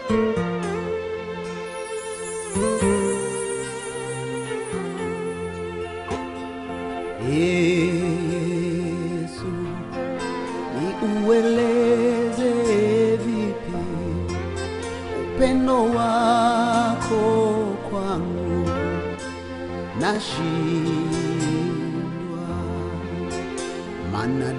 Yesu, niueleze vipi upendo wako kwangu, nashindwa mana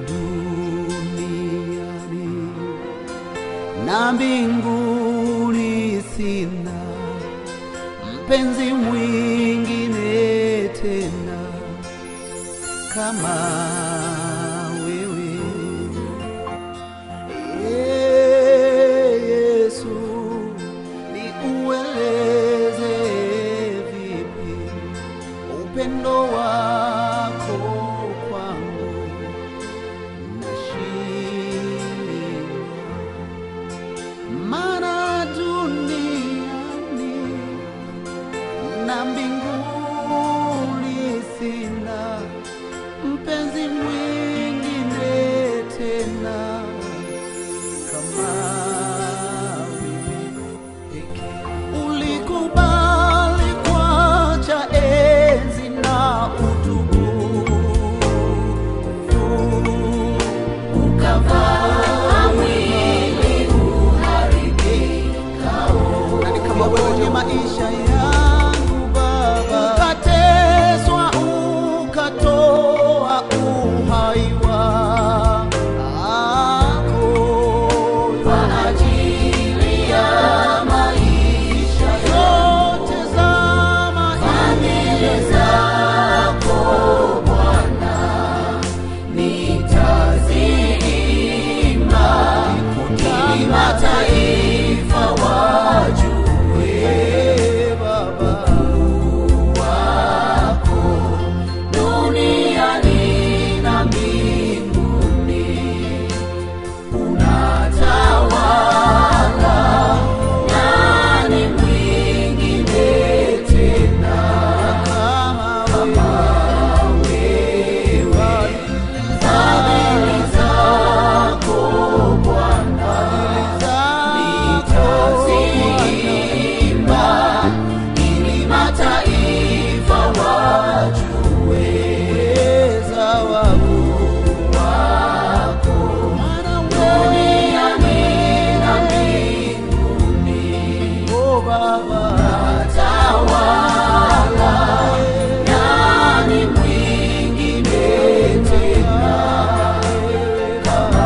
duniani na mbinguni sina mpenzi mwingine tena kama wewe Ee Yesu, niueleze vipi upendo wako kwangu, nashindwa maana duniani na mbinguni sina mpenzi mwingine tena kama wewe pekee. Ulikubali kuacha enzi na utukufu, ukavaa mwili uharibikao. Nani kama wewe kwenye maisha yangu Baba, ukateswa ukatoa uhai wako kwa ajili ya maisha yote za familia zako Bwana, nitaziimba ili mataifa wajue Baba wako duniani na mbinguni unatawala, nani mwingine tena kama wewe? Fadhili zako Bwana nitaziimba ili mataifa wajue uweza wako duniani na mbinguni. Oh Baba, tawala, nani mwingine tena kama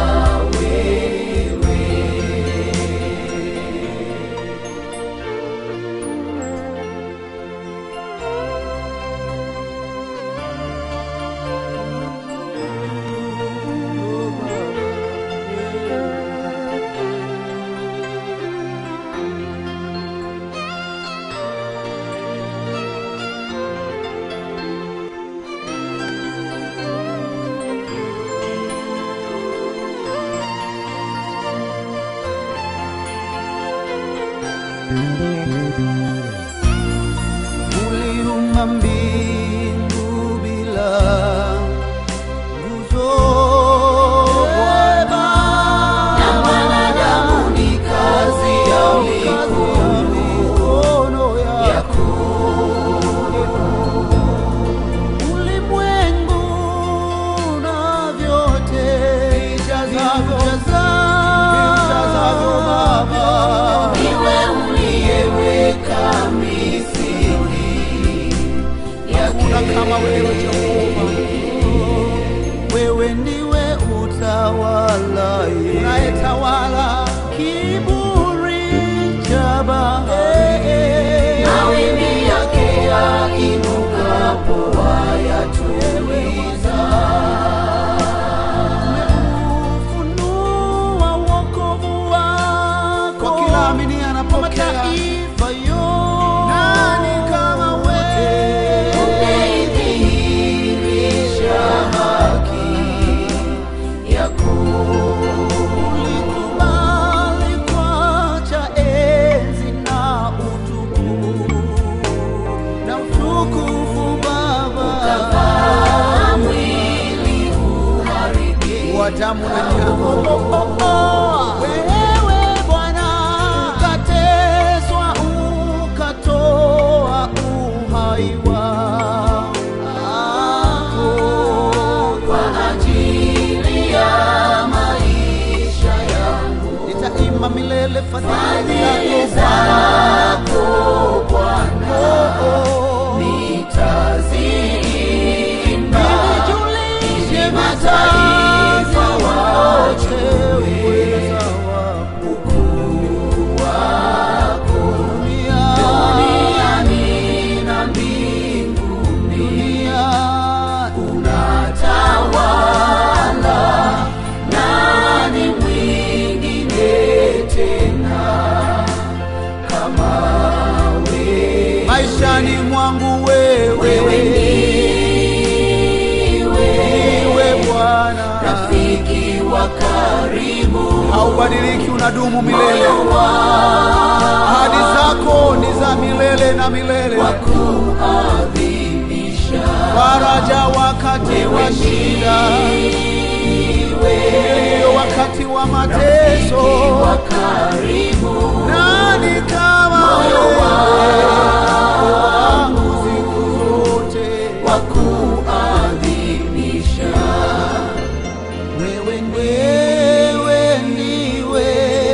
wewe? Uliumba mbingu bila nguzo Bwana, na mwanadamu ni kazi ya mikono yako. Ulimwengu na vyote vijazavyo Baba, niwe uliyeweka misingi hakuna kama wewe Jehova. Wewe ndiwe utawalaye, unayetawala kiburi cha bahari, mawimbi yake yainukapo wayatuliza. Umeufunua wokovu wako kwa kila amini anapokea mataifa yote. Nani kama wewe? Umeidhihirisha zako Bwana Oh, oh. nitaziimba Nijulishe ili mataifa wote wajue uweza wako. ukuu wako Dunia, duniani na mbinguni dunia, unatawala, nani mwingine tena kama wewe? maishani mwangu wewe Wewe ndiwe iwe Bwana, rafiki wa karibu, haubadiliki, unadumu milele. moyo Ahadi zako ni za milele na milele, wa kuadhimisha faraja wakati wa shida, iliyo wakati wa mateso. wa karibu Nani kama wewe wangu siku zote? wa kuadhimisha Wewe wewe ndiwe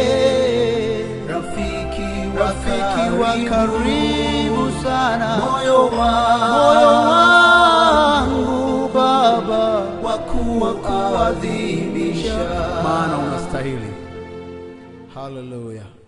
rafiki rafiki wa karibu sana, moyo moyo wangu Baba, wa kuadhimisha maana unastahili. Haleluya.